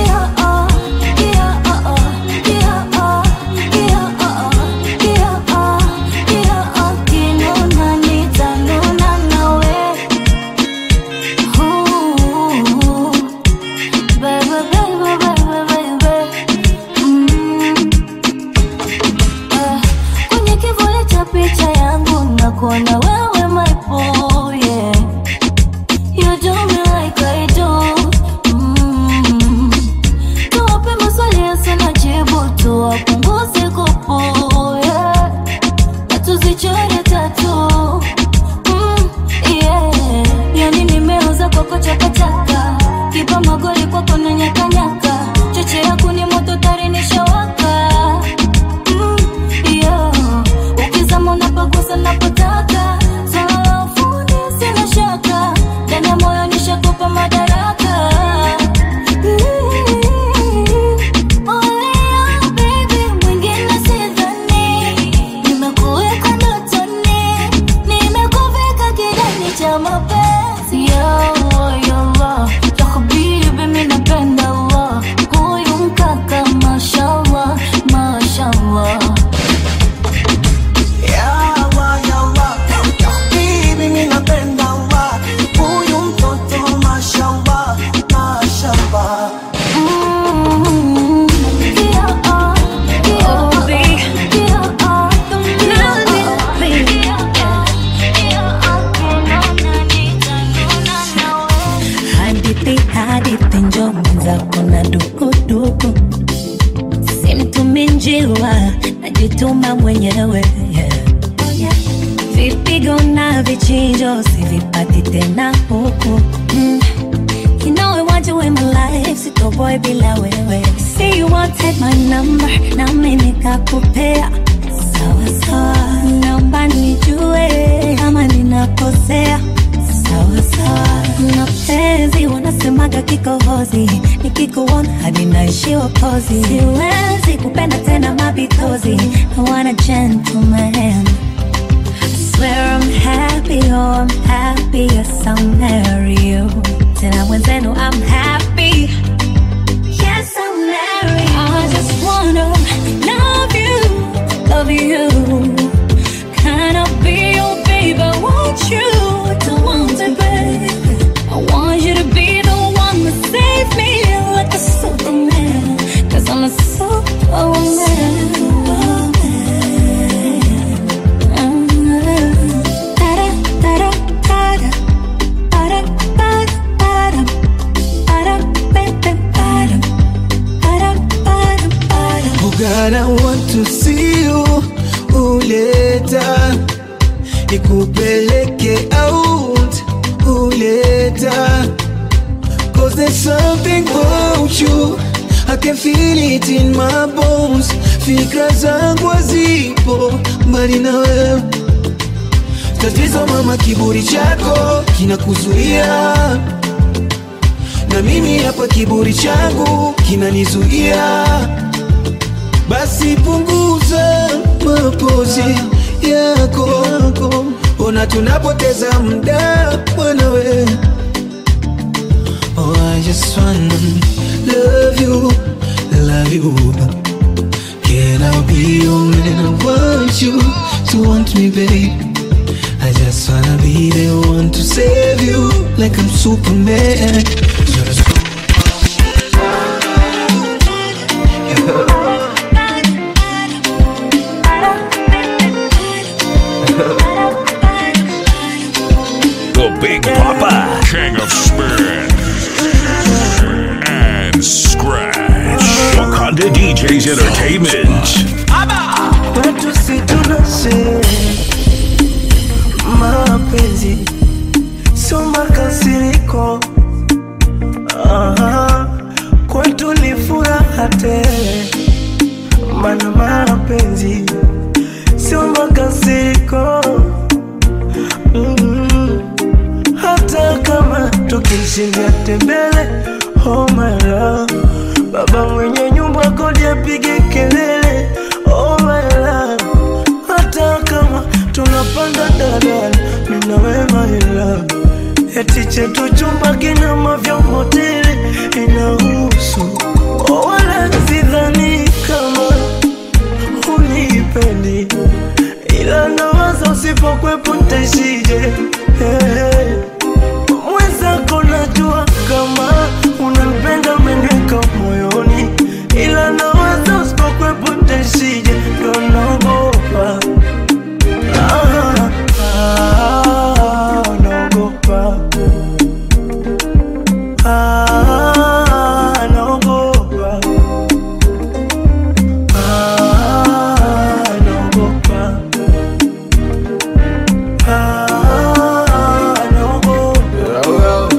kwenye kivuli cha picha yangu nakuona wewe my boy, yeah. You do me like I do. Mm. Tuwape maswali yasina jibu, tuwapunguze kupu, yeah. Na tuzichore tatu. Mm, yeah. Yani nimeuza kwako chakachaka, kipa magoli kwako na nyakanyaka, cheche yako ni moto tari nishawaka Mm, yeah. Ukizama unapagusa napotaka swala la ufundi sina shaka ndani ya moyo nishakupa madaraka Olea, baby, mwingine sidhani. Nimekuweka ndotoni, nimekuvika kidani cha mapenzi ya Allah, ya Allah. Ya habibi, mi napenda Allah. Huyu mkaka mashallah, mashallah Yawa, yawa, bibi mi napenda wa huyu mtoto mashallah, mashallah hadithi hadithi njo mwenzako na dukuduku simtumi njiwa najituma mwenyewe yeah. vipigo na vichinjo sivipati tena huku mm. You know I want you in my life, sitoboy bila wewe See you want take my number, nami nikakupea Sawa sawa, naomba nijue kama ninakosea Sawa sawa, mapenzi wanasemaga kikohozi Nikikuona hadi naishiwa kozi Siwezi kupenda tena mabitozi I want a gentleman swear I'm happy, oh I'm happy, yes I'll marry you. Tena mwenzenu I'm happy, yes I'll marry you. I just wanna love you, love you. Can I be your baby? I want you to want it, babe. I want you to be the one that save me like a superman. Cause I'm a superwoman. Oh God, I want to see you uleta nikupeleke out uleta Cause there's something about you I can feel it in my bones Fikra zangu hazipo mbali na wewe Tatizo mama, kiburi chako kinakuzuia na mimi hapa kiburi changu kinanizuia basi punguza mapozi yako ona tunapoteza muda mwanawe oh, I just wanna love you, love you. Can I be your man? I want you to want me, babe. I just wanna be the one to save you, like I'm Superman. So let's go. The Big Papa. King of Spin and Scratch. Wakanda DJs Entertainment. Kwetu si tunashe mapenzi sio makasiriko, Aha, kwetu ni furaha tele, mana mapenzi sio makasiriko mm hata kama tukishindia tembele, oh my love, baba mwenye nyumba kodi apige kelele, oh my love, hata kama tunapanda daladala, mimi na wewe my love, eti chetu chumba kina mavyombo tele, inahusu oh, wala sidhani kama unipendi, ila nawaza usipokwepo ntaishije hey. Mwenzako najua kama unanipenda umeniweka moyoni, ila nawaza usipokwepo ntaishije, ndo naogopa ah, ah, naogopa ah, naogopa ah, naogopa ah, naogopa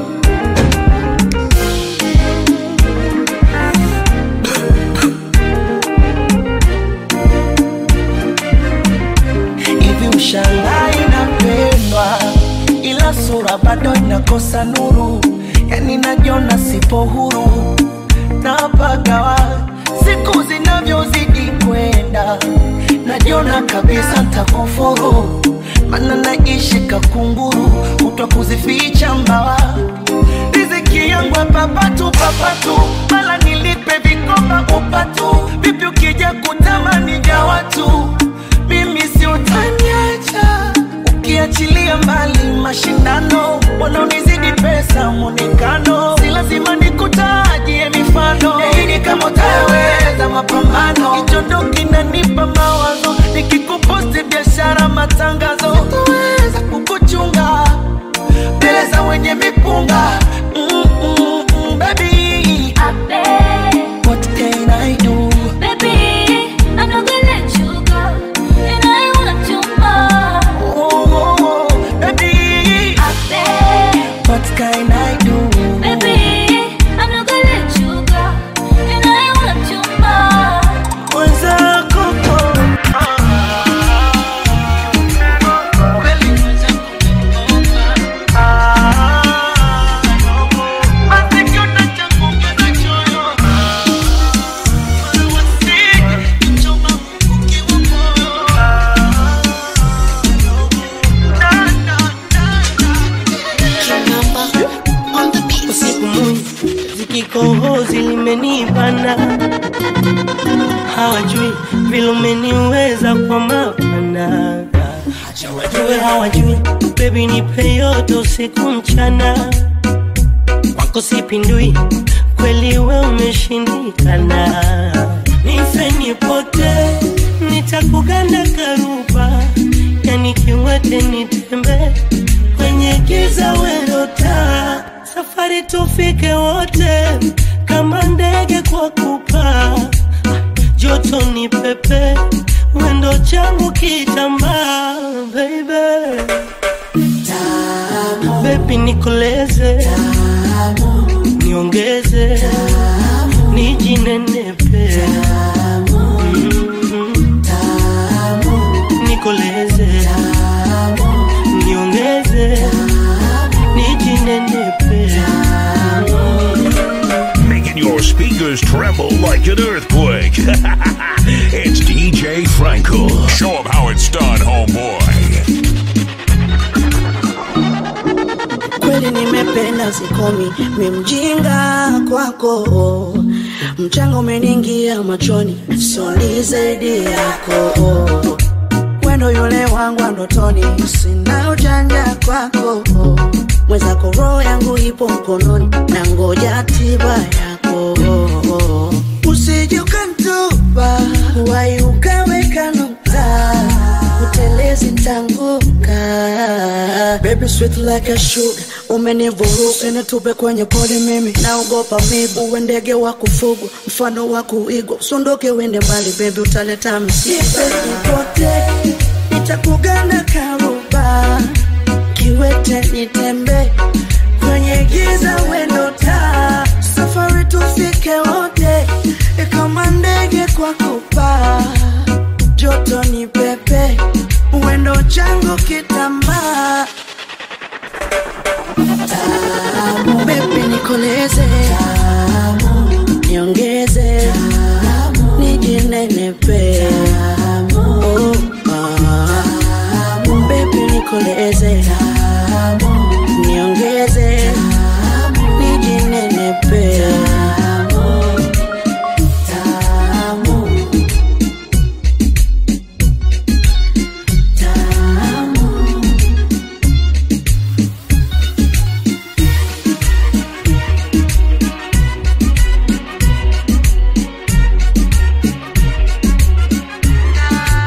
hivi ushangai napendwa ila sura bado inakosa nuru yani najiona sipo huru napagawa siku zinavyozidi kwenda najiona kabisa ntakufuru mana naishi kakunguru kutwa kuzificha mbawa riziki yangu hapa patu papatu mala nilipe vikoba upatu vipi ukija kutamani ja watu mimi si utaniacha ukiachilia mbali mashindano wanaonizidi pesa mwonekano si lazima nikutajie mifano ili kama utaweza mapambano hicho ndo kinanipa mawazo nikikuposti biashara matangazo sitaweza kukuchunga mbele za wenye mipunga mm, mm, mm, baby what can I do Baby, I'm not gonna let you go, and I want you more. oh, oh, oh, baby what can I do Baby, I'm not gonna let you go, and I want you more. mwenzako usiku mwingi zikikohozi limenibana hawajui vile umeniweza kwa mapana hawajui hawajui bebi nipe yote usiku mchana kwako sipindui kweli we umeshindikana nife nipote nitakuganda karuba yani kiwete nitembe kwenye giza werota safari tufike wote kama ndege kwa kupaa joto ni pepe wendo changu kitambaa baby bebi nikoleze niongeze nijinenepe Mm, nikoleze niongeze nijinenepe Making your speakers tremble like an earthquake. it's DJ Franco. Show 'em how it's done, homeboy. kweli nimependa sikomi, mi mjinga kwako, mchanga umeniingia machoni soni zaidi yako wendo yule wangu wa ndotoni sina ujanja kwako mwezako roho yangu ipo mkononi na ngoja tiba yako usije ukantupa wai ukaweka nukta utelezi ntanguka baby sweet like a sugar umenivuruga nitupe kwenye pole mimi naogopa mibu uwe ndege wa kufugwa mfano wa kuigwa usiondoke uende mbali bebi utaleta msipote nitakugana karuba kiwete nitembe kwenye giza wendo taa safari tufike wote kama ndege kwa kupaa joto ni pepe wendo changu kitambaa tamu bebi nikoleze niongeze nijinenepe oh, ah. bebi nikoleze niongeze nijinenepe tamu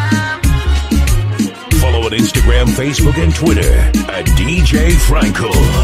Follow on Instagram, Facebook, and Twitter at DJ Frankel.